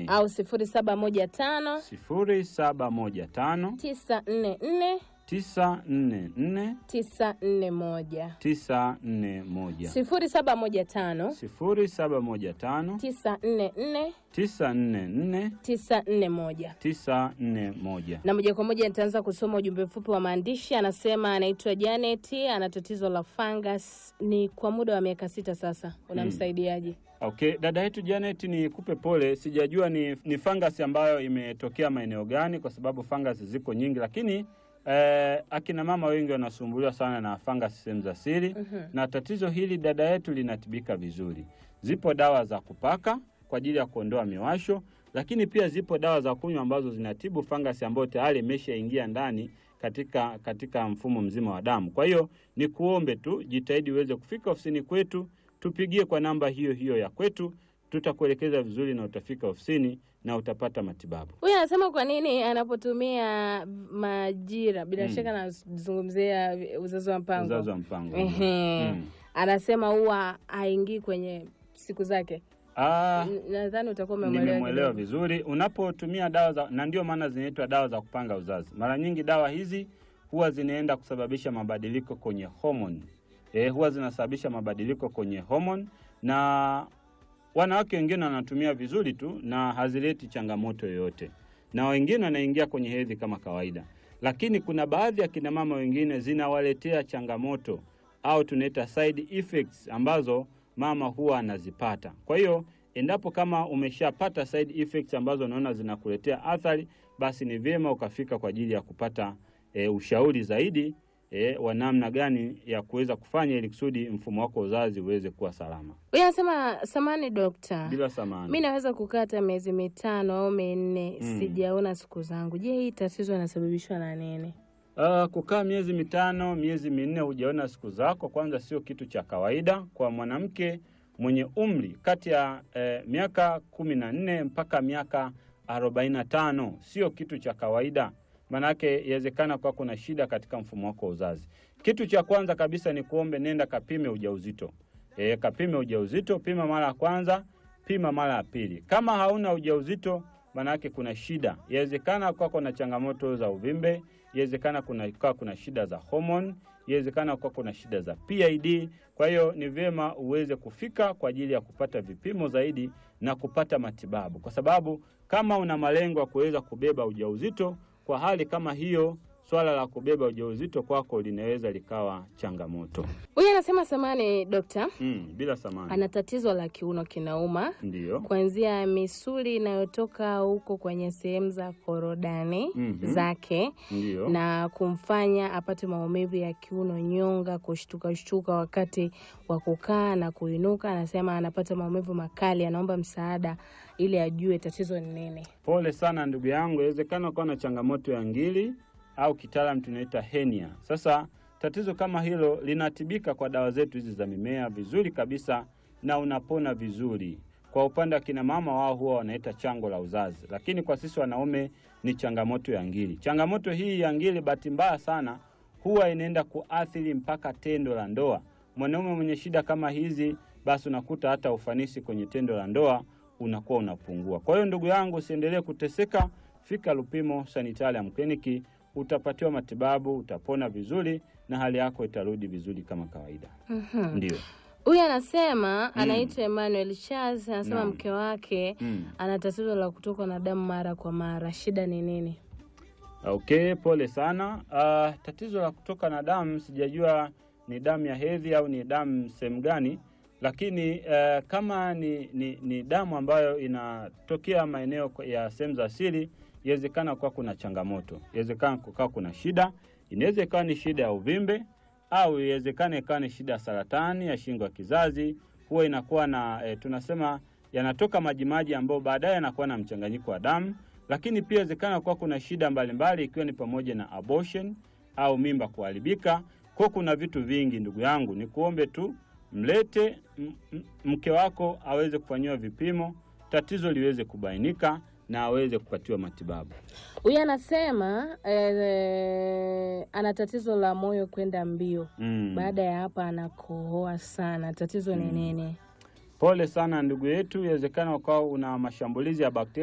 nane au sifuri saba moja tano sifuri saba moja tano tisa nne nne tisa nne nne tisa nne moja tisa nne moja sifuri saba moja tano sifuri saba moja tano tisa nne nne tisa nne nne tisa nne moja tisa nne moja. na moja kwa moja nitaanza kusoma ujumbe mfupi wa maandishi. Anasema anaitwa Janet, ana tatizo la fungus, ni kwa muda wa miaka sita sasa. Unamsaidiaje? Okay, dada yetu Janet, ni kupe pole, sijajua ni, ni fangasi ambayo imetokea maeneo gani, kwa sababu fangasi ziko nyingi, lakini eh, akina mama wengi wanasumbuliwa sana na fangasi sehemu za siri na tatizo hili dada yetu linatibika vizuri. Zipo dawa za kupaka kwa ajili ya kuondoa miwasho, lakini pia zipo dawa za kunywa ambazo zinatibu fangasi ambayo tayari imeshaingia ndani katika, katika mfumo mzima wa damu. Kwa hiyo ni kuombe tu jitahidi uweze kufika ofisini kwetu, tupigie kwa namba hiyo hiyo ya kwetu, tutakuelekeza vizuri na utafika ofisini na utapata matibabu. Huyu anasema kwa nini anapotumia majira, bila Mm. shaka anazungumzia uzazi wa mpango. Uzazi wa mpango. Ehe. Mm. Anasema huwa haingii kwenye siku zake. Ah, N- Nadhani utakuwa umemwelewa nimemwelewa kidogo. vizuri. Unapotumia dawa za, na ndio maana zinaitwa dawa za kupanga uzazi. Mara nyingi dawa hizi huwa zinaenda kusababisha mabadiliko kwenye homoni. E, huwa zinasababisha mabadiliko kwenye homoni na wanawake wengine wanatumia vizuri tu na hazileti changamoto yoyote, na wengine wanaingia kwenye hedhi kama kawaida, lakini kuna baadhi ya kina mama wengine zinawaletea changamoto au tunaita side effects ambazo mama huwa anazipata. Kwa hiyo endapo kama umeshapata side effects ambazo unaona zinakuletea athari, basi ni vyema ukafika kwa ajili ya kupata e, ushauri zaidi e, wa namna gani ya kuweza kufanya ili kusudi mfumo wako wa uzazi uweze kuwa salama Huyu anasema samani dokta, bila samani. mi naweza kukaa hata miezi mitano au minne Mm. sijaona siku zangu. Je, hii tatizo inasababishwa na nini? Uh, kukaa miezi mitano, miezi minne hujaona siku zako, kwanza sio kitu cha kawaida kwa mwanamke mwenye umri kati ya eh, miaka kumi na nne mpaka miaka arobaini na tano sio kitu cha kawaida. Maanake inawezekana kwa kuna shida katika mfumo wako wa uzazi. Kitu cha kwanza kabisa ni kuombe, nenda kapime ujauzito. E, kapime ujauzito, pima mara ya kwanza, pima mara ya pili. Kama hauna ujauzito, maanake kuna shida. Inawezekana kwako na changamoto za uvimbe, inawezekana kuna kwa kuna shida za homoni, inawezekana kwa kuna shida za PID. Kwa hiyo ni vyema uweze kufika kwa ajili ya kupata vipimo zaidi na kupata matibabu, kwa sababu kama una malengo ya kuweza kubeba ujauzito, kwa hali kama hiyo, swala la kubeba ujauzito kwako linaweza likawa changamoto. Huyu anasema samani dokta, Mm, bila samani. ana tatizo la kiuno kinauma Ndiyo. kuanzia misuli inayotoka huko kwenye sehemu za korodani Mhm. zake Ndiyo. na kumfanya apate maumivu ya kiuno, nyonga, kushtuka shtuka wakati wa kukaa na kuinuka. Anasema anapata maumivu makali, anaomba msaada ili ajue tatizo ni nini. Pole sana ndugu yangu, inawezekana ukawa na changamoto ya ngili au kitaalam tunaita henia. Sasa tatizo kama hilo linatibika kwa dawa zetu hizi za mimea vizuri kabisa, na unapona vizuri. Kwa upande wa kina mama, wao huwa wanaita chango la uzazi, lakini kwa sisi wanaume ni changamoto ya ngili. Changamoto hii ya ngili, bahati mbaya sana, huwa inaenda kuathiri mpaka tendo la ndoa. Mwanaume mwenye shida kama hizi, basi unakuta hata ufanisi kwenye tendo la ndoa unakuwa unapungua. Kwa hiyo ndugu yangu, usiendelee kuteseka, fika Lupimo Sanitarium Kliniki, utapatiwa matibabu, utapona vizuri na hali yako itarudi vizuri kama kawaida. Mhm. Ndio. Huyu anasema anaitwa Emmanuel Charles, anasema Naam. mke wake Mm. ana tatizo la kutokwa na damu mara kwa mara. Shida ni nini? Okay, pole sana. Uh, tatizo la kutoka na damu sijajua ni damu ya hedhi au ni damu sehemu gani, lakini uh, kama ni, ni, ni damu ambayo inatokea maeneo ya sehemu za siri, inawezekana kuwa kuna changamoto, inawezekana kukaa kuna shida, inaweza ikawa ni shida ya uvimbe au iwezekana ikawa ni shida ya saratani ya shingo ya kizazi. Huwa inakuwa na e, tunasema yanatoka majimaji ambayo baadaye yanakuwa na mchanganyiko wa damu, lakini pia inawezekana kuwa kuna shida mbalimbali ikiwa ni pamoja na abortion au mimba kuharibika. Kwa kuna vitu vingi, ndugu yangu, ni kuombe tu mlete m- m- mke wako aweze kufanyiwa vipimo, tatizo liweze kubainika na aweze kupatiwa matibabu. Huyu anasema eh, ana tatizo la moyo kwenda mbio. Mm. Baada ya hapa anakohoa sana. Tatizo ni nini? Pole sana ndugu yetu, inawezekana ukawa una mashambulizi ya bakteria